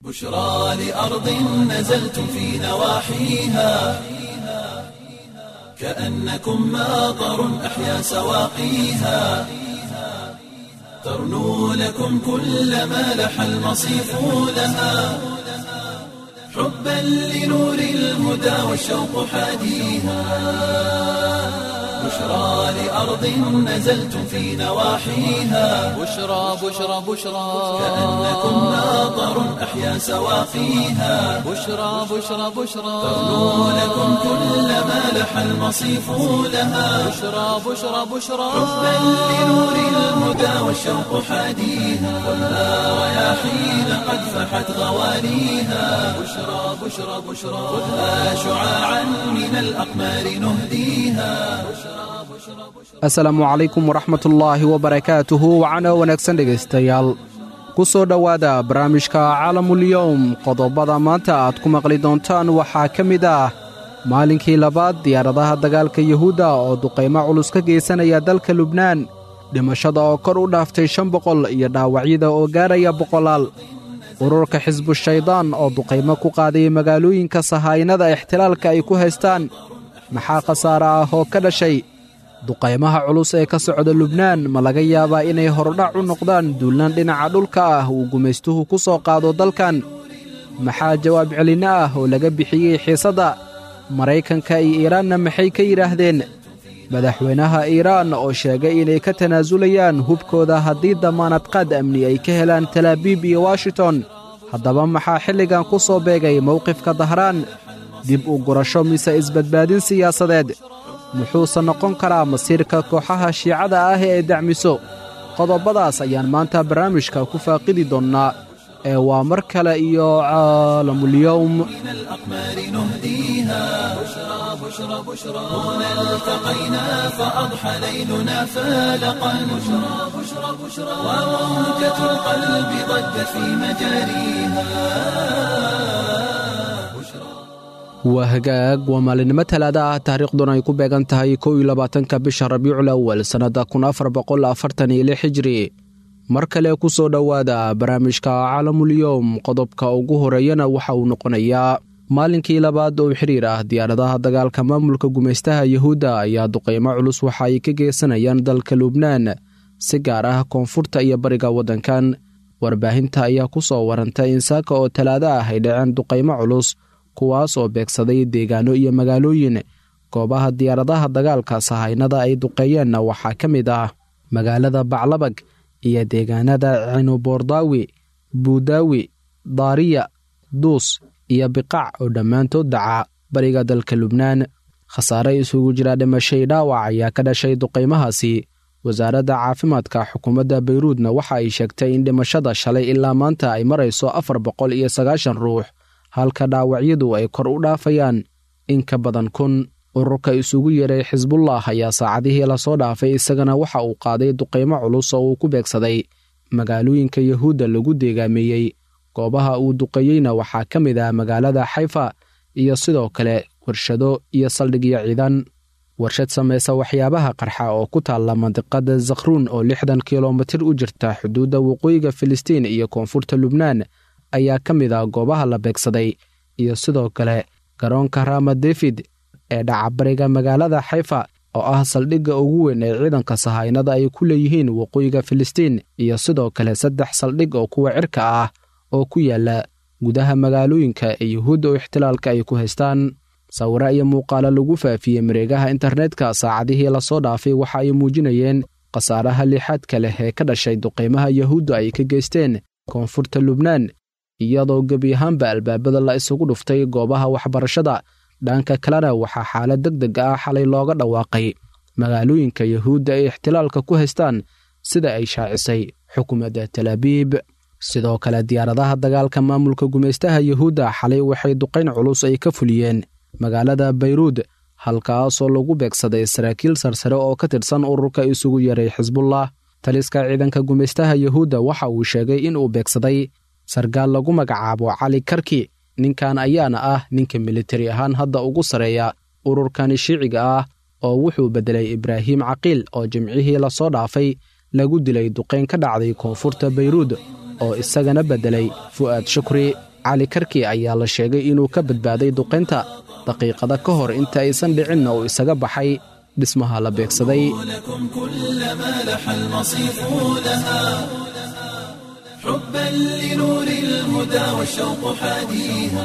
بشرى لأرض نزلتم في نواحيها كأنكم ماطر أحيا سواقيها ترنو لكم كل ما لح المصيف لها حبا لنور الهدى والشوق حاديها بشرى لأرض نزلتم في نواحيها بشرى بشرى بشرى كأنكم ماطر أحيا سواقيها بشرى بشرى بشرى ترنو لكم كل ما لح المصيف لها بشرى بشرى بشرى حبا لنور الهدى والشوق حاديها خذها رياحين قد فحت غواليها بشرى بشرى بشرى خذها شعاعا من الأقمار نهديها asalaamu calaykum waraxmatullaahi wabarakaatuhu wacana wanaagsan dhegaystayaal ku soo dhowaada barnaamijka caalamulyowm qodobada maanta aad ku maqli doontaan waxaa ka mid ah maalinkii labaad diyaaradaha dagaalka yuhuudda oo duqaymo culus ka geysanaya dalka lubnaan dhimashada oo kor u dhaaftay shan boqol iyo dhaawacyada oo gaaraya boqolaal ururka xisbushaydaan oo duqaymo ku qaaday magaalooyinka sahaynada ixtilaalka ay ku haystaan maxaa khasaare ah oo ka dhashay duqaymaha culus ee ka socda lubnaan ma laga yaabaa inay horudhac u noqdaan duullaan dhinaca dhulka ah uu gumaystuhu ku soo qaado dalkan maxaa jawaab celinno ah oo laga bixiyey xiisadda maraykanka iyo iiraanna maxay ka yidhaahdeen madaxweynaha iiraan oo sheegay inay ka tanaasulayaan hubkooda haddii damaanad qaad amni ay ka helaan talaabiib iyo washington haddaba maxaa xilligan ku soo beegay mowqifka dahraan dib u gurasho mise isbadbaadin siyaasadeed muxuuse noqon karaa masiirka kooxaha shiicada ah ee ay dacmiso qodobadaas ayaan maanta barnaamijka ku faaqidi doonnaa ee waa mar kale iyo caalamulyowm من الأقمار نهديها بشرى بشرى بشرى هنا التقينا فأضحى ليلنا فالقا بشرى بشرى بشرى وموجة القلب ضجت في مجاريها waa hagaag waa maalinimo talaada ah taariikhduna ay ku beegan tahay kow iyo labaatanka bisha rabiicul awal sannadda kun afar boqol afartan iyo lix hijri mar kale ku soo dhowaada barnaamijka caalamulyowm qodobka ugu horeeyana waxa uu noqonayaa maalinkii labaad oo xiriir ah diyaaradaha dagaalka maamulka gumaystaha yuhuudda ayaa duqaymo culus waxa ay ka geysanayaan dalka lubnaan si gaar ah koonfurta iyo bariga waddankan warbaahinta ayaa ku soo warantay in saaka oo talaado ah ay dhaceen duqaymo culus kuwaas oo beegsaday deegaano iyo magaalooyin goobaha diyaaradaha dagaalka sahaynada ay duqeeyeenna waxaa ka mid ah magaalada baclabag iyo deegaanada cinuboordaawi buudaawi daariya duus iyo biqac oo dhammaantood dhaca bariga dalka lubnaan khasaare isugu jira dhimashay dhaawac ayaa ka dhashay duqaymahaasi wasaaradda caafimaadka xukuumadda bayruudna waxa ay sheegtay in dhimashada shalay ilaa maanta ay marayso afar boqol iyo sagaashan ruux halka dhaawacyadu ay kor u dhaafayaan in ka badan kun ururka isugu yeeray xisbullah ayaa saacadihii lasoo dhaafay isagana waxa uu qaaday duqaymo culus oo uu ku beegsaday magaalooyinka yuhuudda lagu deegaameeyey goobaha uu duqeeyeyna waxaa ka mid ah magaalada xayfa iyo sidoo kale warshado iyo saldhigyo ciidan warshad samaysa waxyaabaha qarxa oo ku taalla mandiqada zakhruun oo lixdan kilomitir u jirta xuduudda waqooyiga filistiin iyo koonfurta lubnaan ayaa ka mid ah goobaha la beegsaday iyo sidoo kale garoonka rama david ee dhacabariga magaalada xayfa oo ah saldhigga ugu weyn ee ciidanka sahaynada ay ku leeyihiin waqooyiga filistiin iyo sidoo kale saddex saldhig oo kuwa cirka ah oo ku yaala gudaha magaalooyinka ee yuhuudda oo ixtilaalka ay ku haystaan sawiro iyo muuqaalo lagu faafiyey mareegaha internetka saacadihii lasoo dhaafay waxa ay muujinayeen khasaaraha lixaadka leh ee ka dhashay duqaymaha yuhuudda ay ka geysteen koonfurta lubnaan iyadoo gebi ahaanba albaabada la isugu dhuftay goobaha waxbarashada dhanka kalena waxaa xaalad deg deg ah xalay looga dhawaaqay magaalooyinka yuhuudda ay ixtilaalka ku haystaan sida ay shaacisay xukuumadda talaabiib sidoo kale diyaaradaha dagaalka maamulka gumaystaha yuhuudda xalay waxay duqayn culus ay ka fuliyeen magaalada bayruud halkaasoo lagu beegsaday saraakiil sarsare oo ka tirsan ururka isugu yeeray xisbullah taliska ciidanka gumaystaha yuhuudda waxa uu sheegay in uu beegsaday sargaal lagu magacaabo cali karki ninkan ayaana ah ninka militari ahaan hadda ugu sarreeya ururkani shiiciga ah oo wuxuu beddelay ibraahim caqiil oo jimcihii lasoo dhaafay lagu dilay duqayn ka dhacday koonfurta bayruud oo isagana beddelay fu'aad shukri cali karki ayaa la sheegay inuu ka badbaaday duqaynta daqiiqada ka hor inta aysan dhicinna uu isaga baxay dhismaha la beegsaday لكم كل ما لح المصيف لها حبا لنور الهدى والشوق حاديها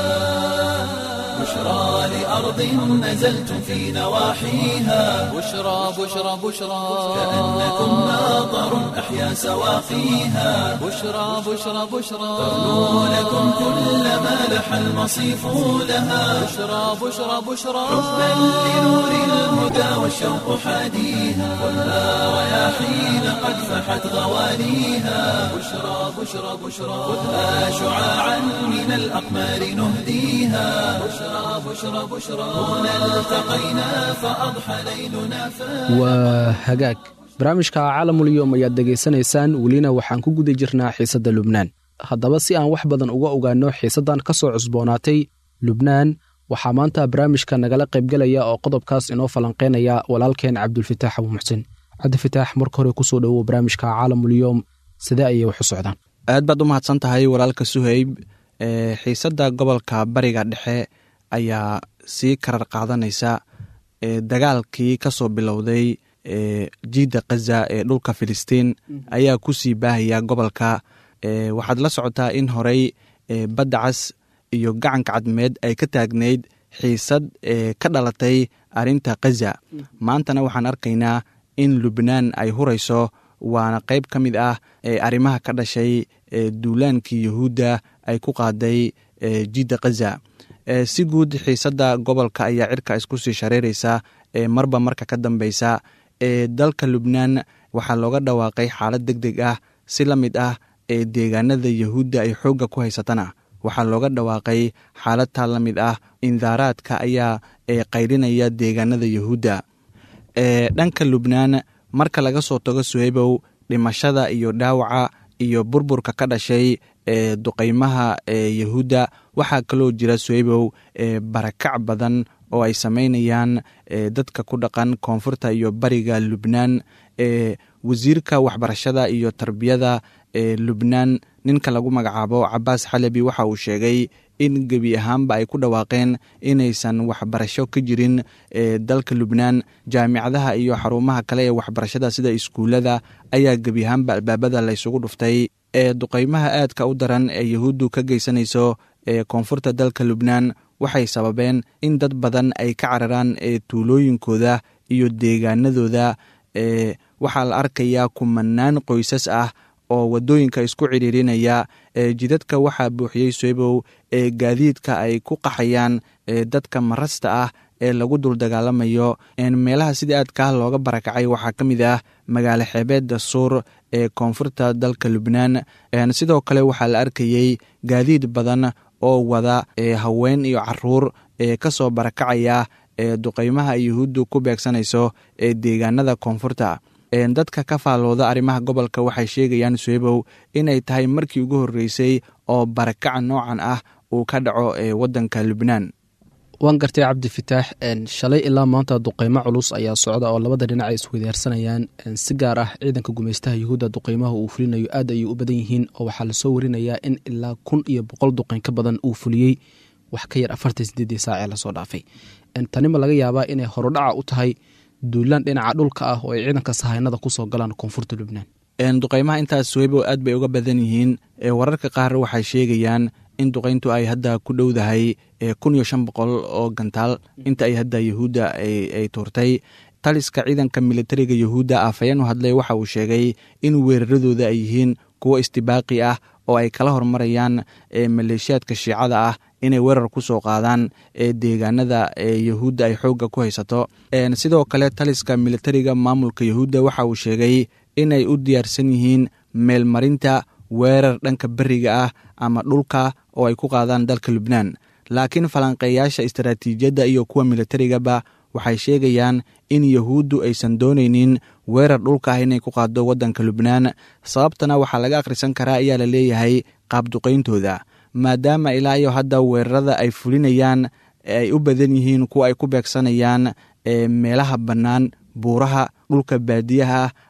بشرى لأرض نزلتم في نواحيها بشرى بشرى بشرى كأنكم ماطر أحيا سواقيها بشرى بشرى بشرى تغنو لكم كل ما لح المصيف لها بشرى بشرى بشرى حبا لنور الهدى والشوق حاديها ولا رياحين قد فحت غوانيها بشرى بشرى بشرى خذها شعاعا من الأقمار نهديها بشرى بشرى بشرى هنا التقينا فأضحى ليلنا فاتح waa hagaag barnaamijka caalamulyoom ayaad degaysanaysaan welina waxaan ku guda jirnaa xiisadda lubnaan haddaba si aan wax badan uga ogaanno xiisaddan ka soo cusboonaatay lubnaan waxaa maanta barnaamijka nagala qaybgelaya oo qodobkaas inoo falanqeynaya walaalkeen cabdulfitaax abu muxsin cabdifitaax marka hore kusoo dhowow barnaamijka caalamulyoom sidee ayay wax u socdaan aad baad u mahadsan tahay walaalka suhayb ee xiisadda gobolka bariga dhexe ayaa sii karar qaadanaysa ee dagaalkii ka soo bilowday ee jiidda khaza ee dhulka filistiin ayaa ku sii baahaya gobolka ee waxaad la socotaa in horey ee badda cas iyo gacanka cadmeed ay ka taagnayd xiisad ee ka dhalatay arrinta khaza maantana waxaan arkaynaa in lubnaan ay hurayso waana qayb ka mid ah ee arrimaha ka dhashay ee duulaankii yuhuudda ay ku qaaday ee jidda khaza ee si guud xiisadda gobolka ayaa cirka isku sii shareeraysa ee marba marka ka dambeysa ee dalka lubnaan waxaa looga dhawaaqay xaalad deg deg ah si la mid ah ee deegaanada yuhuudda ay xoogga ku haysatana waxaa looga dhawaaqay xaalad taa la mid ah indaaraadka ayaa ee qaydhinaya deegaanada yuhuudda ee dhanka lubnaan marka laga soo tago suhaybow dhimashada iyo dhaawaca iyo burburka ka dhashay ee duqeymaha ee yuhuudda waxaa kaloo jira suhaybow ee barakac badan oo ay sameynayaan ee dadka ku dhaqan koonfurta iyo bariga lubnaan ee wasiirka waxbarashada iyo tarbiyada ee lubnaan ninka lagu magacaabo cabaas xalabi waxa uu sheegay in gebi ahaanba ay ku dhawaaqeen inaysan waxbarasho ka jirin ee dalka lubnaan jaamicadaha iyo xarumaha kale ee waxbarashada sida iskuullada ayaa gebi ahaanba albaabada laysugu dhuftay ee duqeymaha aadka u daran ee yuhuuddu ka geysanayso ee koonfurta dalka lubnaan waxay sababeen in dad badan ay ka cararaan ee tuulooyinkooda iyo deegaanadooda ee waxaa la arkayaa kumanaan qoysas ah oo waddooyinka isku cidhiirinaya ee jidadka waxaa buuxiyey soebow ee gaadiidka ay ku qaxayaan ee dadka marasta ah ee lagu dul dagaalamayo meelaha sida aadkaah looga barakacay waxaa ka mid ah magaalo xeebeedda suur ee koonfurta dalka lubnaan sidoo kale waxaa la arkayey gaadiid badan oo wada ee haween iyo caruur ee ka soo barakacaya ee duqeymaha yuhuuddu ku beegsanayso ee deegaanada koonfurta dadka ka faalooda arrimaha gobolka waxay sheegayaan suebow inay tahay markii ugu horreysay oo barakaca noocan ah uu ka dhaco ee waddanka lubnaan waan gartay cabdifitaax shalay ilaa maanta duqeymo culus ayaa socda oo labada dhinac ay iswadaarsanayaan si gaar ah ciidanka gumeystaha yuhuudda duqeymaha uu fulinayo aad ayay u badan yihiin oo waxaa lasoo warinayaa in ilaa kun iyo boqol duqeyn ka badan uu fuliyey wax ka yar afartan sideedii saac ee lasoo dhaafay tanima laga yaabaa inay horudhaca u tahay duulaan dhinaca dhulka ah oo ay ciidanka sahaynada kusoo galaan koonfurta lubnaan duqeymaha intaas webo aad bay uga badan yihiin wararka qaar waxay sheegayaan in duqeyntu ay hadda ku dhowdahay kun iyo shan boqol oo gantaal inta ay hadda yuhuudda ay tuurtay taliska ciidanka militariga yuhuudda afhayeen u hadlay waxa uu sheegay in weeraradooda ay yihiin kuwo istibaaqi ah oo ay kala hormarayaan maleeshiyaadka shiicada ah inay weerar ku soo qaadaan ee deegaanada ee yuhuudda ay xoogga ku haysato sidoo kale taliska militariga maamulka yuhuudda waxa uu sheegay inay u diyaarsan yihiin meelmarinta weerar dhanka beriga ah ama dhulka oo ay ku qaadaan dalka lubnaan laakiin falanqeeyaasha istaraatiijiyadda iyo kuwa militarigaba waxay sheegayaan in yuhuuddu aysan doonaynin weerar dhulka ah inay ku qaado waddanka lubnaan sababtana waxaa laga akhrisan karaa ayaa la leeyahay qaabduqayntooda maadaama ilaa iyo hadda weerarada ay fulinayaan ay u badan yihiin kuwa ay ku beegsanayaan meelaha bannaan buuraha dhulka baadiyaha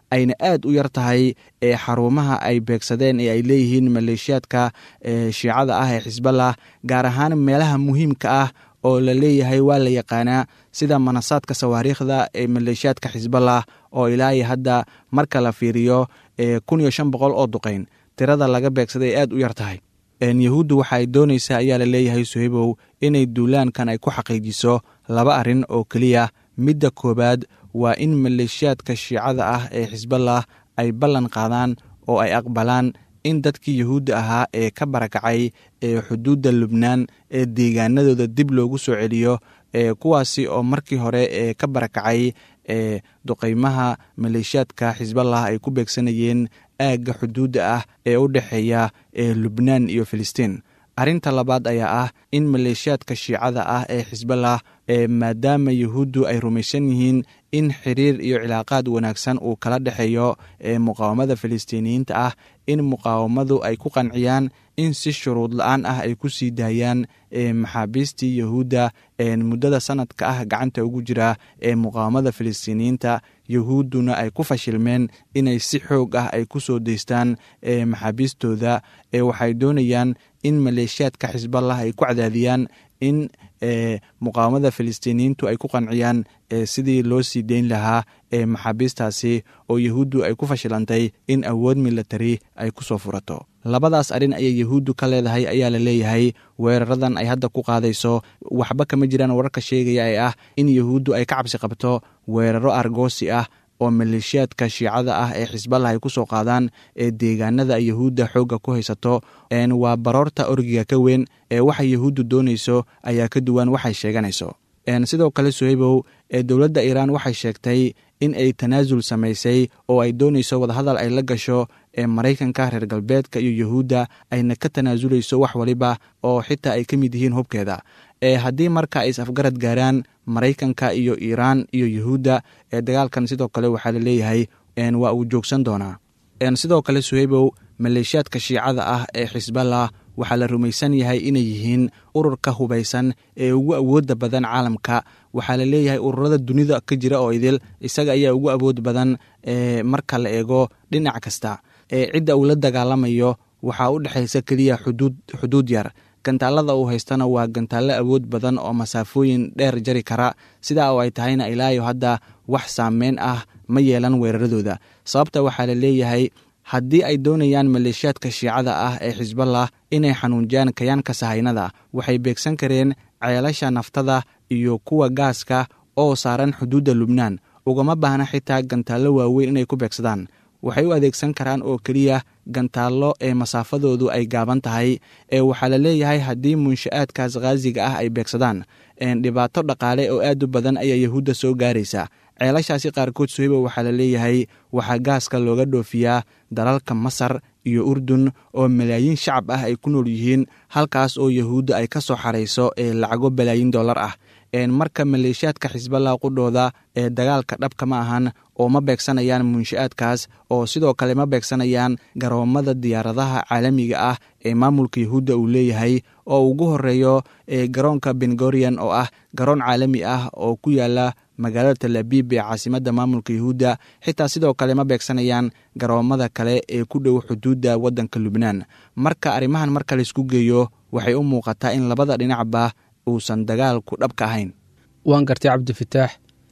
ayna aad u yar tahay ee xarumaha ay beegsadeen ee ay leeyihiin maleeshiyaadka shiicada ah ee xisballah gaar ahaan meelaha muhiimka ah oo la leeyahay waa la yaqaanaa sida manasaadka sawaariikhda ee maleeshiyaadka xisballah oo ilaahay hadda marka la fiiriyo kun iyo shan boqol oo duqeyn tirada laga beegsaday ay aad u yar tahay yahuuddu waxa ay doonaysaa ayaa la leeyahay suhaybow inay duulaankan ay ku xaqiijiso laba arrin oo keliya midda koowaad waa in maleeshiyaadka shiicada ah ee xisballah ay ballan qaadaan oo ay aqbalaan in dadkii yahuudda ahaa ee ka barakacay ee xuduudda lubnaan ee deegaanadooda dib loogu soo celiyo ee kuwaasi oo markii hore ee ka barakacay ee duqeymaha maleeshiyaadka xisballah ay ku beegsanayeen aagga xuduudda ah ee u dhexeeya ee lubnaan iyo filistiin arrinta labaad ayaa ah in maleeshiyaadka shiicada ah ee xisballah ee maadaama yahuuddu ay rumaysan yihiin in xiriir iyo cilaaqaad wanaagsan uu kala dhexeeyo ee muqaawamada filistiiniyiinta ah in muqaawamadu ay ku qanciyaan in si shuruud la-aan ah ay ku sii daayaan ee maxaabiistii yahuudda ee muddada sanadka ah gacanta ugu jira ee muqaawamada filistiiniyiinta yahuudduna ay ku fashilmeen inay si xoog ah ay ku soo deystaan ee maxaabiistooda ee waxay doonayaan in maleeshiyaadka xisballah ay ku cadaadiyaan in muqaawamada filistiiniyiintu ay ku qanciyaan sidii loo sii deyn lahaa ee maxaabiistaasi oo yahuuddu ay ku fashilantay in awood milatari ay ku soo furato labadaas arrin ayay yahuuddu ka leedahay ayaa la leeyahay weeraradan ay hadda ku qaadayso waxba kama jiraan wararka sheegaya ee ah in yahuuddu ay ka cabsi qabto weeraro argoosi ah oo maleeshiyaadka shiicada ah ee xisballah ay ku soo qaadaan ee deegaanada ay yahuudda xoogga ku haysato waa baroorta orgiga ka weyn ee waxa yahuuddu doonayso ayaa ka duwan waxay sheeganayso sidoo kale suhaybow ee dowladda iiraan waxay sheegtay in ay tanaasul samaysay oo ay doonayso wadahadal ay la gasho ee maraykanka reer galbeedka iyo yahuudda ayna ka tanaasulayso wax waliba oo xitaa ay ka mid yihiin hubkeeda ee haddii marka ay is afgarad gaaraan maraykanka iyo iiraan iyo yahuudda ee dagaalkan sidoo kale waxaa la leeyahay waa uu joogsan doonaa sidoo kale suhaybow maleeshiyaadka shiicada ah ee xisballah waxaa la rumaysan yahay inay yihiin ururka hubaysan ee ugu awoodda badan caalamka waxaa la leeyahay ururada dunida ka jira oo idil isaga ayaa ugu awood badan marka la eego dhinac kasta cidda uu la dagaalamayo waxaa u dhexaysa keliya xuduud xuduud yar gantaalada uu haystana waa gantaallo awood badan oo masaafooyin dheer jari kara sidaa oo ay tahayna ilaayo hadda wax saameyn ah ma yeelan weeraradooda sababta waxaa la leeyahay haddii ay doonayaan maleeshiyaadka shiicada ah ee xisballah inay xanuunjiyaan kayaanka sahaynada waxay beegsan kareen ceelasha naftada iyo kuwa gaaska oo saaran xuduudda lubnaan ugama baahna xitaa gantaallo waaweyn inay ku beegsadaan waxay u adeegsan karaan oo keliya gantaallo ee masaafadoodu ay gaaban tahay ee waxaa la leeyahay haddii munsha'aadkaas khaasiga ah ay beegsadaan dhibaato dhaqaale oo aad u badan ayaa yahuudda soo gaaraysa ceelashaasi qaarkood suhayba waxaa la leeyahay waxaa gaaska looga dhoofiyaa dalalka masar iyo urdun oo malaayiin shacab ah ay ku nool yihiin halkaas oo yahuudda ay ka soo xarayso ee lacago balaayiin dollar ah marka maleeshiyaadka xisballah qudhooda ee dagaalka dhabka ma ahan oo ma beegsanayaan munsha'aadkaas oo sidoo kale ma beegsanayaan garoomada diyaaradaha caalamiga ah ee maamulka yahuudda uu leeyahay oo ugu horeeyo garoonka bengorian oo ah garoon caalami ah oo ku yaala magaalada talabiib ee caasimadda maamulka yahuudda xitaa sidoo kale ma beegsanayaan garoomada kale ee ku dhow xuduudda waddanka lubnaan marka arrimahan marka laysku geeyo waxay u muuqataa in labada dhinacba uusan dagaalku dhabka ahayn waan gartay cabdifataax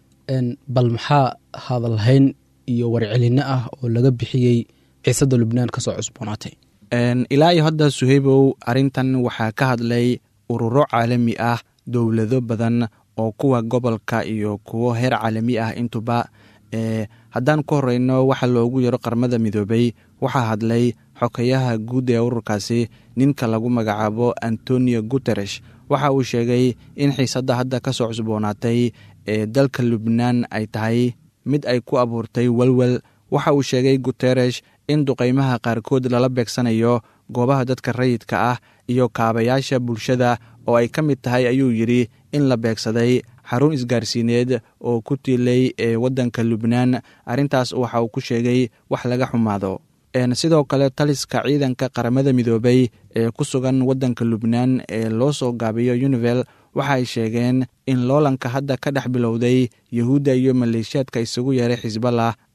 bal maxaa hadalhayn iyo warcelinno ah oo laga bixiyey xiisadda lubnaan ka soo cusboonaatay ilaa iyo hadda suhaybow arrintan waxaa ka hadlay ururo caalami ah dowlado badan oo kuwa gobolka iyo kuwo heer caalami ah intuba haddaan ku horeyno waxa loogu yaro qarmada midoobay waxaa hadlay xokeyaha guud ee ururkaasi ninka lagu magacaabo antonio guteresh waxa uu sheegay in xiisadda hadda ka soo cusboonaatay ee dalka lubnaan ay tahay mid ay ku abuurtay welwel waxa uu sheegay guteresh in duqeymaha qaarkood lala beegsanayo goobaha dadka rayidka ah iyo kaabayaasha bulshada oo ay ka mid tahay ayuu yidhi in la beegsaday xarun isgaarsiineed oo ku tiilay ee waddanka lubnaan arrintaas waxa uu ku sheegay wax laga xumaado sidoo kale taliska ciidanka qaramada midoobay ee ku sugan waddanka lubnaan ee loo soo gaabiyo univel waxa ay sheegeen in loolanka hadda ka dhex bilowday yahuudda iyo maleeshiyaadka isugu yeeray xisballah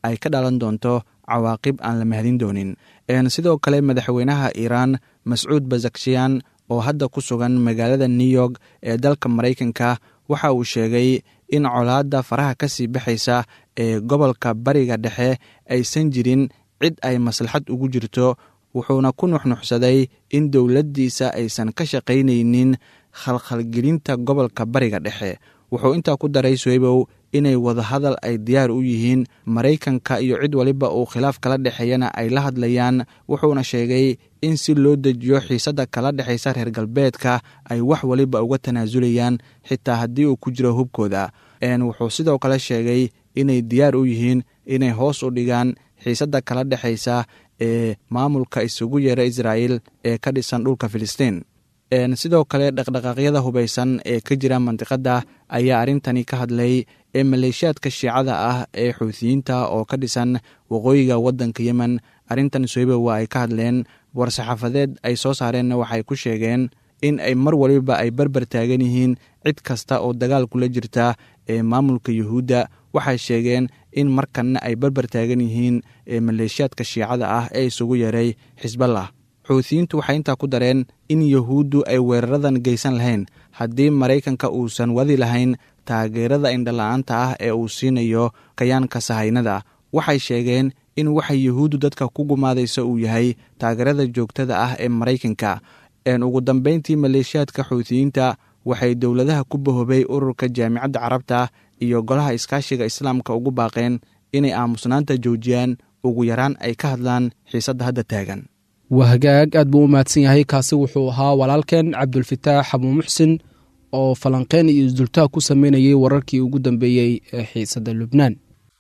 ay ka dhalan doonto cawaaqib aan la mahadin doonin sidoo kale madaxweynaha iiraan mascuud bazakshiyan oo hadda ku sugan magaalada new york ee dalka maraykanka waxa uu sheegay in colaadda faraha ka sii baxaysa ee gobolka bariga dhexe aysan jirin cid ay maslaxad ugu jirto wuxuuna ku nuxnuxsaday in dowladdiisa aysan ka shaqaynaynin khalkhalgelinta gobolka bariga dhexe wuxuu intaa ku daray soybow inay wadahadal ay diyaar u yihiin maraykanka iyo cid waliba uu khilaaf kala dhexeeyana ay la hadlayaan wuxuuna sheegay in si loo dejiyo xiisadda kala dhexaysa reer galbeedka ay wax waliba uga tanaasulayaan xitaa haddii uu ku jiro hubkooda wuxuu sidoo kale sheegay inay diyaar u yihiin inay hoos u dhigaan xiisadda kala dhexaysa ee maamulka isugu yeera israa'il ee ka dhisan dhulka filistiin sidoo kale dhaqdhaqaaqyada hubaysan ee ka jira mandiqadda ayaa arrintani ka hadlay ee maleeshiyaadka shiicada ah ee xuutiyiinta oo ka dhisan waqooyiga waddanka yemen arrintan soyba waa ay ka hadleen war-saxaafadeed ay soo saareenna waxay ku sheegeen in ay mar waliba ay barbar taagan yihiin cid kasta oo dagaal kula jirta ee maamulka yuhuudda waxay sheegeen in markanna ay barbar taagan yihiin ee maleeshiyaadka shiicada ah ee isugu yeeray xisballah xuutiyiintu waxay intaa ku dareen in yuhuuddu ay weeraradan geysan lahayn haddii maraykanka uusan wadi lahayn taageerada indhala-aanta ah ee uu siinayo kayaanka sahaynada waxay sheegeen in waxa yuhuuddu dadka ku gumaadaysa uu yahay taageerada joogtada ah ee maraykanka ugu dambeyntii maleeshiyaadka xuutiyiinta waxay dowladaha ku bahobay ururka jaamicadda carabta iyo golaha iskaashiga islaamka ugu baaqeen inay aamusnaanta joojiyaan ugu yaraan ay ka hadlaan xiisadda hadda taagan wahagaag aad buu u mahadsan yahay kaasi wuxuu ahaa walaalkeen cabdulfataax xabuu muxsin oo falanqeyn iyo isdultaag ku sameynayay wararkii ugu dambeeyey ee xiisadda lubnaan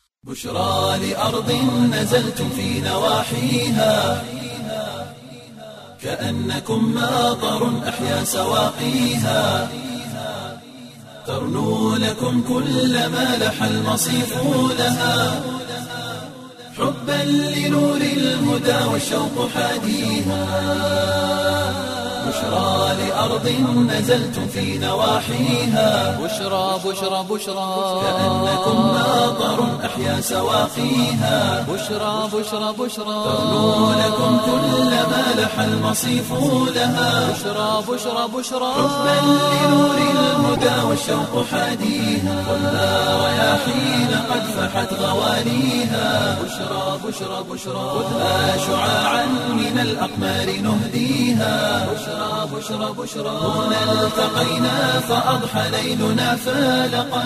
بشرى لأرض نزلتم في نواحيها كأنكم ماطر أحيا سواقيها ترنو لكم كل ما لح المصيف لها حبا لنور الهدى والشوق حاديها بشرى لأرض نزلتم في نواحيها بشرى بشرى بشرى كأنكم ماطر أحيا سواقيها بشرى بشرى بشرى ترنو لكم كل ما لح المصيف لها بشرى بشرى بشرى حبا لنور الهدى والشوق حاديها والنار رياحين قد فحت غوانيها بشرى بشرى بشرى خذها شعاعا من الأقمار نهديها بشرى بشرى بشرى هنا التقينا فأضحى ليلنا فالقا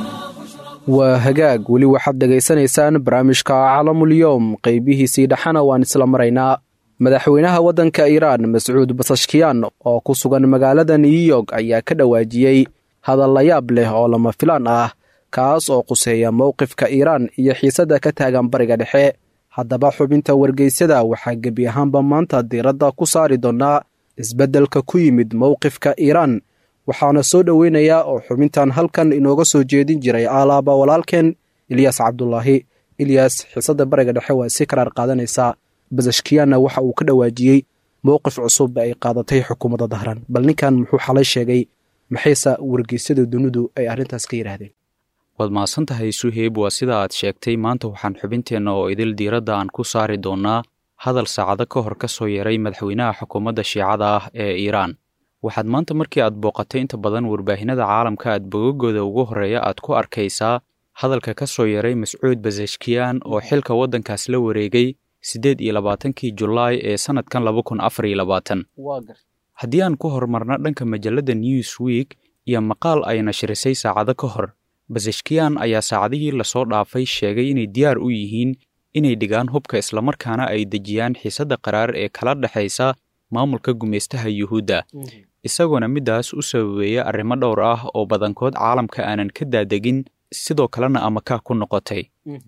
waa hagaag weli waxaad dhegaysanaysaan barnaamijka caalamulyoom qeybihiisii dhexana waan isla maraynaa madaxweynaha waddanka iiraan mascuud basashkiyan oo ku sugan magaalada new york ayaa ka dhawaajiyey hadal layaab leh oo lama filaan ah kaas oo quseeya mowqifka iiraan iyo xiisadda ka taagan bariga dhexe haddaba xubinta wargeysyada waxaa gebi ahaanba maanta diiradda ku saari doonnaa isbeddelka ku yimid mowqifka iiraan waxaana soo dhoweynayaa oo xubintan halkan inooga soo jeedin jiray aalaaba walaalkeen ilyaas cabdulaahi ilyaas xiisadda bariga dhexe waa si karaar qaadanaysaa basashkiyaanna waxa uu ka dhawaajiyey mowqif cusub ay qaadatay xukuumadda dahran bal ninkan muxuu xalay sheegay maxayse wargeysyada dunidu ay arrintaas ka yidhaahdeen waad mahadsan tahay suheyb waa sida aad sheegtay maanta waxaan xubinteenna oo idil diiradda aan ku saari doonnaa hadal saacado ka hor ka soo yeeray madaxweynaha xukuumadda shiicada ah ee iiraan waxaad maanta markii aad booqatay inta badan warbaahinada caalamka aad bogagooda ugu horreeya aad ku arkaysaa hadalka ka soo yeeray mascuud basashkiyan oo xilka waddankaas la wareegay siddeed iyo labaatankii julaay ee sannadkan laba kun afar iyo labaatan haddii aan ku horumarna dhanka majalladda newsweek iyo maqaal ay nashrisay saacado ka hor basashkiyan ayaa saacadihii lasoo dhaafay sheegay inay diyaar u yihiin inay dhigaan hubka islamarkaana ay dejiyaan xiisadda qaraar ee kala dhexaysa maamulka gumaystaha yuhuudda isagoona middaas u sababeeya arrimo dhowr ah oo badankood caalamka aanan ka daadegin sidoo kalena amakaa ku noqotay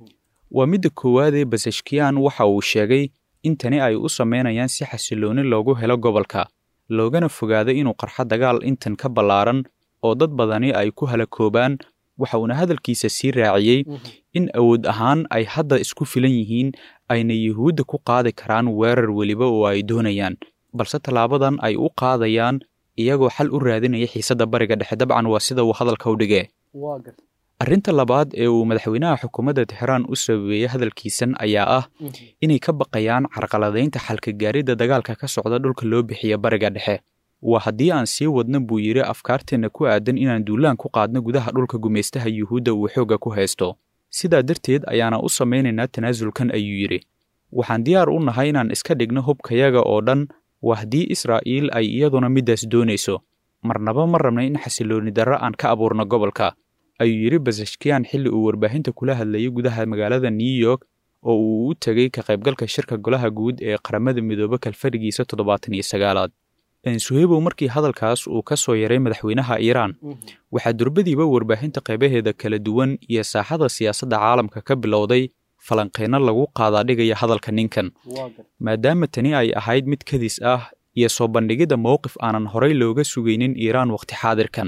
waa midda koowaadee basashkiyan waxa uu sheegay in tani ay u samaynayaan si xasillooni loogu helo gobolka loogana fogaado inuu qarxo dagaal intan ka ballaaran oo dad badani ay ku halakoobaan waxa uuna hadalkiisa sii raaciyey in awood ahaan ay hadda isku filan yihiin ayna yuhuudda ku qaadi karaan weerar weliba oo ay doonayaan balse tallaabadan ay u qaadayaan iyagoo xal u raadinaya xiisadda bariga dhexe dabcan waa sida uu hadalka u dhigee arrinta labaad ee uu madaxweynaha xukuumadda tixraan u sababeeyey hadalkiisan ayaa ah inay ka baqayaan carqaladaynta xalka gaaridda dagaalka ka socda dhulka loo bixiya bariga dhexe waa haddii aan sii wadna buu yidhi afkaarteenna ku aadan inaan duulaan ku qaadno gudaha dhulka gumaystaha yuhuudda uu xoogga ku haysto sidaa darteed ayaana u samaynaynaa tanaasulkan ayuu yidhi waxaan diyaar u nahay inaan iska dhigno hubkayaga oo dhan waa haddii israa'iil ay iyaduna middaas doonayso marnaba ma rabna in xasilooni darro aan ka abuurno gobolka ayuu yidhi basashkiyan xilli uu warbaahinta kula hadlayay gudaha magaalada new york oo uu u tegey ka qaybgalka shirka golaha guud ee qaramada midoobe kalfadhigiisa toddobaatan iyo sagaalaad suheybow markii hadalkaas uu ka soo yaray madaxweynaha iiraan waxaa durbadiiba warbaahinta qaybaheeda kala duwan iyo saaxada siyaasadda caalamka ka bilowday falanqeyno lagu qaadaadhigaya hadalka ninkan maadaama tani ay ahayd mid kadis ah iyo soo bandhigidda mowqif aanan horay looga sugaynin iiraan wakhti xaadirkan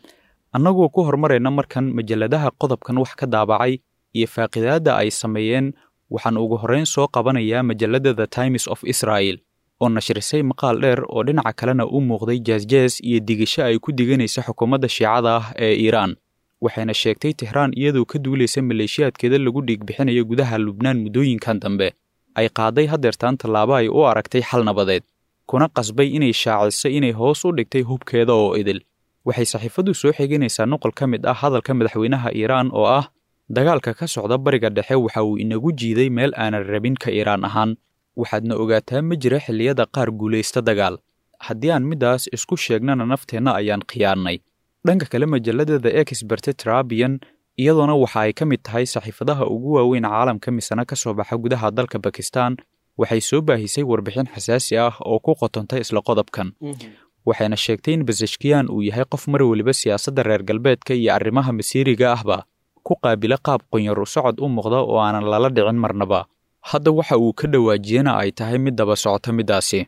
annagoo ku horumarayna markan majalladaha qodobkan wax ka daabacay iyo faaqidaadda ay sameeyeen waxaan ugu horrayn soo qabanayaa majalladda the times of israel oo nashrisay maqaal dheer oo dhinaca kalena u muuqday jaasjaas iyo digasho ay ku diganaysa xukuumadda shiicada ah ee iiraan waxayna sheegtay tixraan iyadoo ka duulaysa maleeshiyaadkeeda lagu dhiigbixinayo gudaha lubnaan muddooyinkan dambe ay qaaday haddeertaan tallaabo ay u aragtay xal nabadeed kuna qasbay inay shaaciso inay hoos u dhigtay hubkeeda oo idil waxay saxiifaddu soo xiganaysaa noqol ka mid ah hadalka madaxweynaha iiraan oo ah dagaalka ka socda bariga dhexe waxa uu inagu jiiday meel aanan rabin ka iiraan ahaan waxaadna ogaataa ma jira xilliyada qaar guulaysta dagaal haddii aan middaas isku sheegnana nafteenna ayaan khiyaannay dhanka kale majalladda the experte trabian iyadoona waxa ay ka mid tahay saxiifadaha ugu waaweyn caalamka misana ka soo baxa gudaha dalka bakistan waxay soo baahisay warbixin xasaasi ah oo ku qotontay isla qodobkan waxayna sheegtay in basashkiyan uu yahay qof mar weliba siyaasadda reer galbeedka iyo arrimaha masiiriga ahba ku qaabila qaab qonyaru socod u muuqda oo aanan lala dhicin marnaba hadda waxa uu ka dhawaajiyena ay tahay mid daba socota middaasi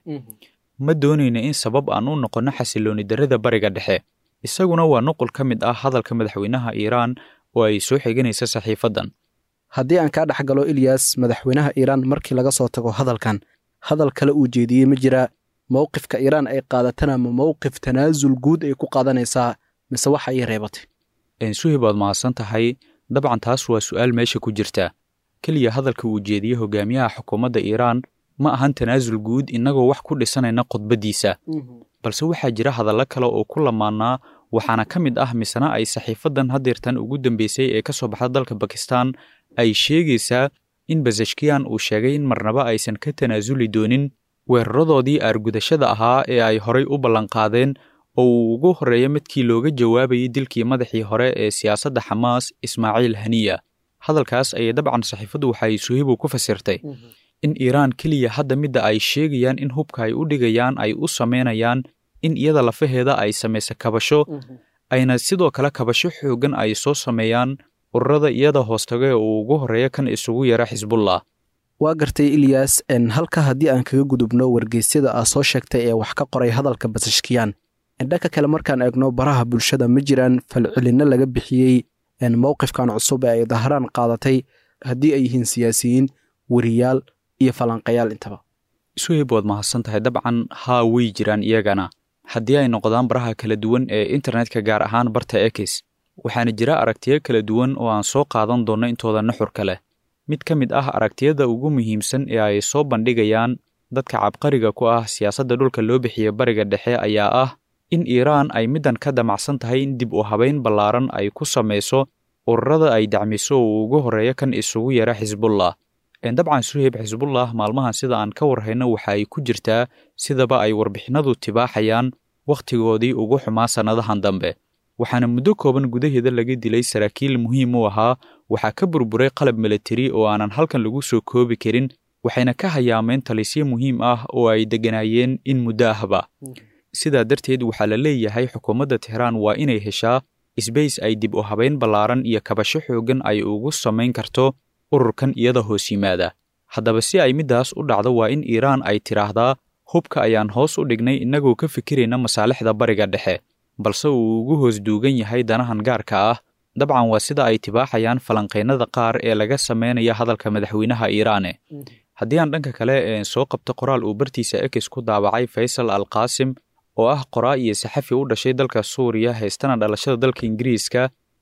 ma doonayna in sabab aan u noqonno xasilooni darrada bariga dhexe isaguna waa nuqul ka mid ah hadalka madaxweynaha iiraan oo ay soo xiganaysa saxiifaddan haddii aan kaa dhex galo ilyas madaxweynaha iiraan markii laga soo tago hadalkan hadal kale uu jeediyey ma jira mowqifka iiraan ay qaadatana ma mowqif tanaasul guud ay ku qaadanaysaa mise waxa ay reebatay suhib waad mahadsan tahay dabcan taas waa su'aal meesha ku jirta keliya hadalka uu jeediyey hogaamiyaha xukuumadda iiraan ma ahan tanaasul guud innagoo wax ku dhisanayna khudbaddiisa balse waxaa jira hadallo kale oo ku lamaannaa waxaana ka mid ah misena ay saxiifaddan haddeertan ugu dambeysay ee ka soo baxda dalka bakistan ay sheegaysaa in basashkiyan uu sheegay in marnaba aysan ka tanaasuli doonin weeraradoodii aargudashada ahaa ee ay horay u ballanqaadeen oo uu ugu horreeya midkii looga jawaabayay dilkii madaxii hore ee siyaasadda xamaas ismaaciil haniya hadalkaas ayay dabcan saxiifaddu waxay suhibu ku fasirtay in iiraan keliya hadda midda ay sheegayaan in hubka ay u dhigayaan ay u samaynayaan in iyada lafaheeda ay samaysa kabasho ayna sidoo kale kabasho xooggan ay soo sameeyaan ururada iyada hoostaga ee uu ugu horreeya kan isugu yara xisbullah waa gartay ilyas halka haddii aan kaga gudubno wargeysyada aa soo sheegtay ee wax ka qoray hadalka basashkiyan dhanka kale markaan eegno baraha bulshada ma jiraan falcelinno laga bixiyey mowqifkan cusub ee ay dahraan qaadatay haddii ay yihiin siyaasiyiin weriyaal iyo falanqayaal intaba suhib waad mahadsan tahay dabcan haa way jiraan iyagana haddii ay noqdaan baraha kala duwan ee internetka gaar ahaan barta ekis waxaana jira aragtiyo kala duwan oo aan soo qaadan doonno intooda nuxurka leh mid ka mid ah aragtiyada ugu muhiimsan ee ay soo bandhigayaan dadka cabqariga ku ah siyaasadda dhulka loo bixiya bariga dhexe ayaa ah in iiraan ay middan ka damacsan tahay in dib u habayn ballaaran ay ku samayso ururada ay dacmiso oo ugu horreeya kan isugu yara xisbullah dabcan suheyb xisbullah maalmahan sida aan ka warhayno waxa ay ku jirtaa sidaba ay warbixinadu tibaaxayaan wakhtigoodii ugu xumaa sannadahan dambe waxaana muddo kooban gudaheeda laga dilay saraakiil muhiim u ahaa waxaa ka burburay qalab milatari oo aanan halkan lagu soo koobi karin waxayna ka hayaameen talisyo muhiim ah oo ay degganaayeen in muddo ahba sidaa darteed waxaa la leeyahay xukuumadda tehraan waa inay heshaa isbays ay dib u habayn ballaaran iyo kabasho xooggan ay ugu samayn karto ururkan iyada hoos yimaada haddaba si ay middaas u dhacdo waa in iiraan ay tidhaahdaa hubka ayaan hoos u dhignay innagoo ka fikirayna masaalixda bariga dhexe balse uu ugu hoos duugan yahay danahan gaarka ah dabcan waa sida ay tibaaxayaan falanqaynada qaar ee laga samaynaya hadalka madaxweynaha iiraane haddii aan dhanka kale soo qabto qoraal uu bartiisa ekis ku daabacay faysal al qaasim oo ah qoraa iyo saxafi u dhashay dalka suuriya haystana dhalashada dalka ingiriiska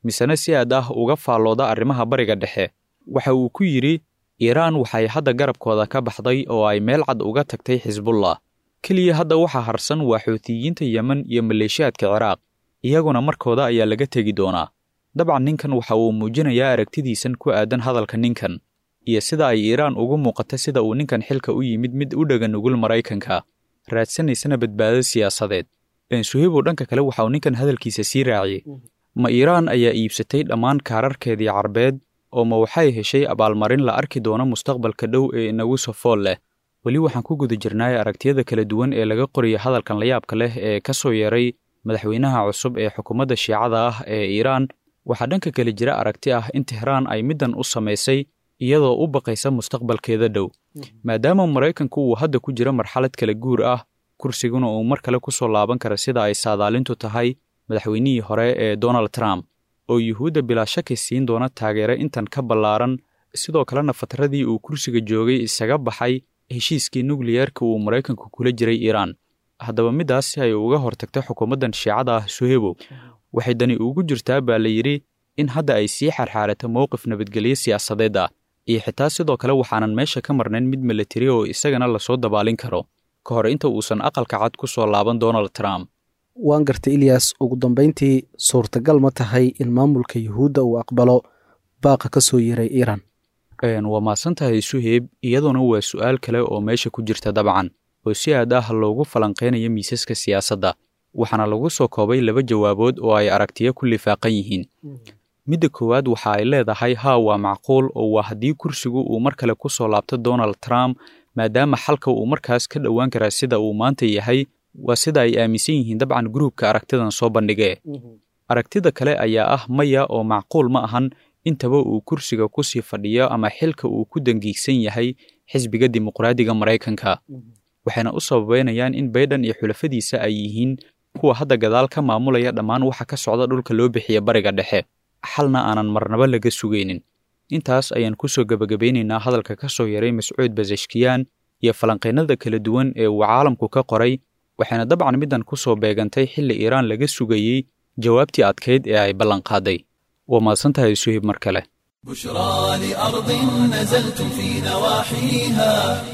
misena si aad ah uga faallooda arrimaha bariga dhexe waxa uu ku yidhi iiraan waxay hadda garabkooda ka baxday oo ay meel cad uga tagtay xisbullah keliya hadda waxaa harsan waa xuutiyiinta yemen iyo maleeshiyaadka ciraaq iyaguna markooda ayaa laga tegi doonaa dabcan ninkan waxa uu muujinayaa aragtidiisan ku aadan hadalka ninkan iyo sida ay iiraan ugu muuqata sida uu ninkan xilka u yimid mid u dhega nugul maraykanka raadsanaysana badbaado siyaasadeed suheybow dhanka kale waxa uu ninkan hadalkiisa sii raaciyey ma iiraan ayaa iibsatay dhammaan kaararkeedii carbeed oo ma waxay heshay abaalmarin la arki doono mustaqbalka dhow ee inagu sofool leh weli waxaan ku guda jirnaay aragtiyada kala duwan ee laga qoraya hadalkan layaabka leh ee ka soo yeeray madaxweynaha cusub ee xukuumadda shiicada ah ee iiraan waxaa dhanka kale jira aragti ah in tehraan ay middan u samaysay iyadoo u baqaysa mustaqbalkeeda dhow maadaama maraykanku uu hadda ku jiro marxalad kala guur ah kursiguna uu mar kale ku soo laaban kara sida ay saadaalintu tahay madaxweynihii hore ee donald trump oo yuhuudda bilaa shaki siin doona taageero intan ka ballaaran sidoo kalena fatradii uu kursiga joogay isaga baxay heshiiskii nukliyeerka uu maraykanku kula jiray iiraan haddaba middaas si ay uga hortagto xukuumaddan shiicada ah suhebow waxay dani ugu jirtaa baa la yidhi in hadda ay sii xarxaarato mowqif nabadgelyo siyaasadeed ah iyo xitaa sidoo kale waxaanan meesha ka marnayn mid milatari oo isagana lasoo dabaalin karo ka hor inta uusan aqalka cad ku soo laaban donald trump waan gartay ilyas ugu dambayntii suurtagal ma tahay in maamulka yuhuudda uu aqbalo baaqa ka soo yeeray iiraan waa mahadsan tahay suheyb iyaduna waa su'aal kale oo meesha ku jirta dabcan oo si aad ah loogu falanqaynayo miisaska siyaasadda waxaana lagu soo koobay laba jawaabood oo ay aragtiyo ku lifaaqan yihiin midda koowaad waxa ay leedahay haa waa macquul oo waa haddii kursigu uu mar kale ku soo laabto donald trump maadaama xalka uu markaas ka dhowaan karaa sida uu maanta yahay waa sida ay aaminsan yihiin dabcan gruubka aragtidan soo bandhigee aragtida kale ayaa ah maya oo macquul ma ahan intaba uu kursiga ku sii fadhiyo ama xilka uu ku dangiigsan yahay xisbiga dimuqraadiga maraykanka waxayna u sababeynayaan in baydhan iyo xulafadiisa ay yihiin kuwa hadda gadaal ka maamulaya dhammaan waxa ka socda dhulka loo bixiya bariga dhexe xalna aanan marnaba laga sugaynin intaas ayaan ku soo gebagabaynaynaa hadalka ka soo yaray mascuud basashkiyaan iyo falanqaynada kala duwan ee uu caalamku ka qoray waxayna dabcan middan ku soo beegantay xilli iiraan laga sugayey jawaabtii adkayd ee ay ballanqaaday waa mahadsan tahay suhib mar kale بشرى لأرض نزلتم في نواحيها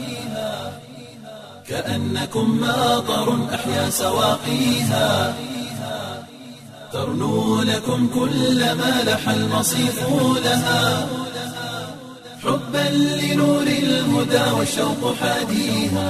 كأنكم ماطر أحيا سواقيها ترنو لكم كل ما لح المصيف لها حبا لنور الهدى والشوق حاديها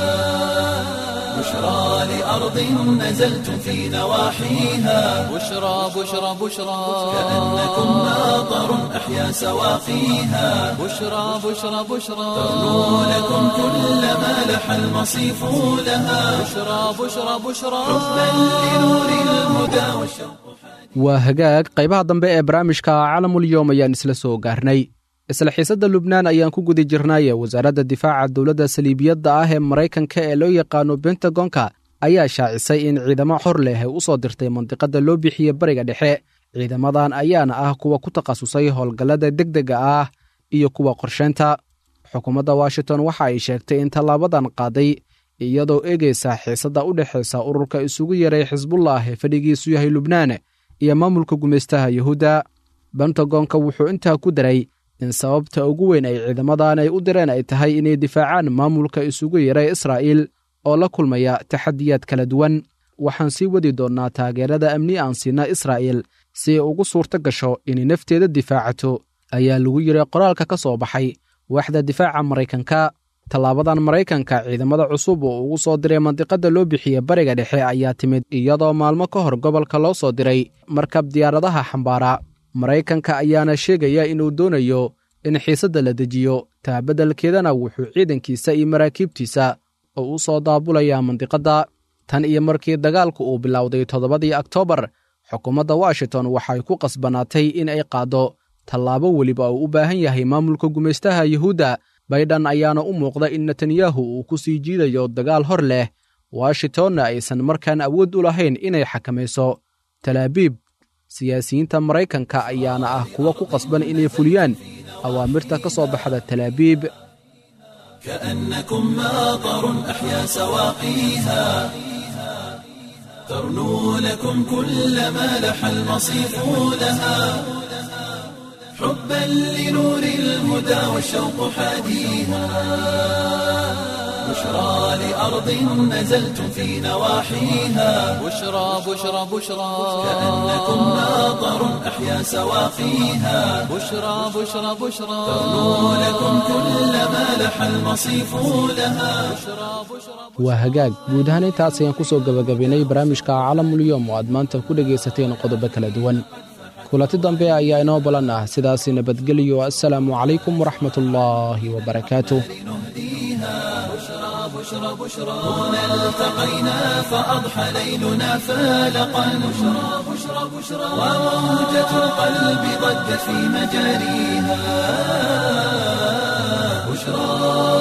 بشرى لأرض نزلتم في نواحيها بشرى بشرى بشرى كأنكم ماطر أحيا سواقيها بشرى بشرى بشرى ترنو لكم كل ما لح المصيف لها بشرى بشرى بشرى حبا لنور الهدى والشوق waa hagaag qaybaha dambe ee barnaamijka calamulyoom ayaan isla soo gaarnay isla xiisadda lubnaan ayaan ku guda jirnay wasaaradda difaaca dowladda saliibiyadda ah ee maraykanka ee loo yaqaano bentagonka ayaa shaacisay in ciidamo xor leh ay u soo dirtay mandiqadda loo bixiye bariga dhexe ciidamadan ayaana ah kuwa ku takhasusay howlgallada degdega ah iyo kuwa qorsheynta xukuumadda washington waxa ay sheegtay in tallaabadan qaaday iyadoo eegaysa xiisadda u dhexaysa ururka isugu yaray xisbullah ee fadhigiisu yahay lubnaan iyo maamulka gumaystaha yuhuudda bentagonka wuxuu intaa ku daray in sababta ugu weyn ay ciidamadan ay u direen ay tahay inay difaacaan maamulka isugu yaray israa'iil oo la kulmaya taxadiyaad kala duwan waxaan sii wadi doonnaa taageerada amni aan siina israa'iil si ay ugu suurto gasho inay nafteeda difaacato ayaa lagu yidhi qoraalka ka soo baxay waaxda difaaca maraykanka tallaabadan maraykanka ciidamada cusub oo ugu soo diray mandiqadda loo bixiye bariga dhexe ayaa timid iyadoo maalmo ka hor gobolka loo soo diray markab diyaaradaha xambaara maraykanka ayaana sheegaya inuu doonayo in xiisadda la dejiyo taabeddelkeedana wuxuu ciidankiisa iyo maraakiibtiisa oo u soo daabulayaa mandiqadda tan iyo markii dagaalku uu bilowday toddobadii oktoobar xukuumadda washington waxay ku qasbanaatay in ay qaaddo tallaabo weliba uu u baahan yahay maamulka gumaystaha yuhuudda baydhan ayaana u muuqda in netanyahu uu ku sii jiidayo dagaal hor leh washingtonna aysan markaan awood u lahayn inay xakamayso talaabiib siyaasiyiinta maraykanka ayaana ah kuwa ku qasban inay fuliyaan awaamirta ka soo baxda talaabiib كأنكم ماطر أحيا سواقيها ترنو لكم كل ما لح المصيف لها حبا لنور الهدى والشوق حاديها بشرى لأرض نزلتم في نواحيها بشرى بشرى بشرى كأنكم ماطر أحيا سواقيها بشرى بشرى بشرى ترنو لكم كل ما لح المصيف لها waa hagaag guud ahaan intaas ayaan ku soo gebagabaynay barnaamijka calamulyoom oo aad maanta ku dhegaysateen qodobo kala duwan kulanti dambe ayaa inoo balan ah sidaasi nabadgelyo assalaamu calaykum waraxmatullaahi wabarakaatuh هنا التقينا فأضحى ليلنا فالقا بشرى بشرى بشرى وموجة القلب ضجت في مجاريها بشرى